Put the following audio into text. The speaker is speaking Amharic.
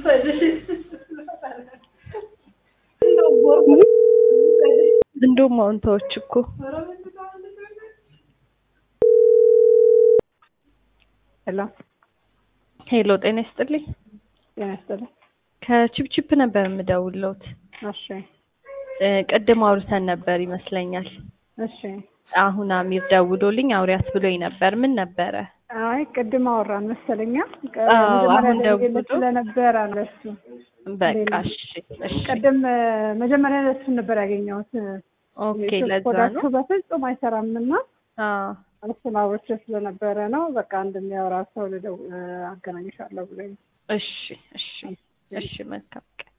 እንደውም አሁን ተወች እኮ ሄሎ ሄሎ፣ ጤና ይስጥልኝ። ጤና ይስጥልኝ። ከቺፕቺፕ ነበር የምደውልዎት። እሺ እ ቅድም አውርተን ነበር ይመስለኛል። እሺ። አሁን አሚር ደውሎልኝ አውሪያት ብሎኝ ነበር። ምን ነበረ? አይ ቅድም አወራን መሰለኛ። ቀ- አዎ፣ መጀመሪያ አሁን ደውዬለት ደውሎ ስለነበር አለ እሱ። በቃ እሺ፣ እሺ፣ ቅድም እ፣ መጀመሪያ እሱን ነበር ያገኘሁት። ኦኬ። የስልክ ለዛ ኮዳችሁ ነው። በፍጹም አይሰራም እና አዎ፣ እሱን አውርቼ ስለነበረ ነው። በቃ እንደሚያወራ ሰው ልደው እ፣ አገናኝሻለሁ ብሎኝ እሺ፣ እሺ፣ እሺ። መልካም ቀን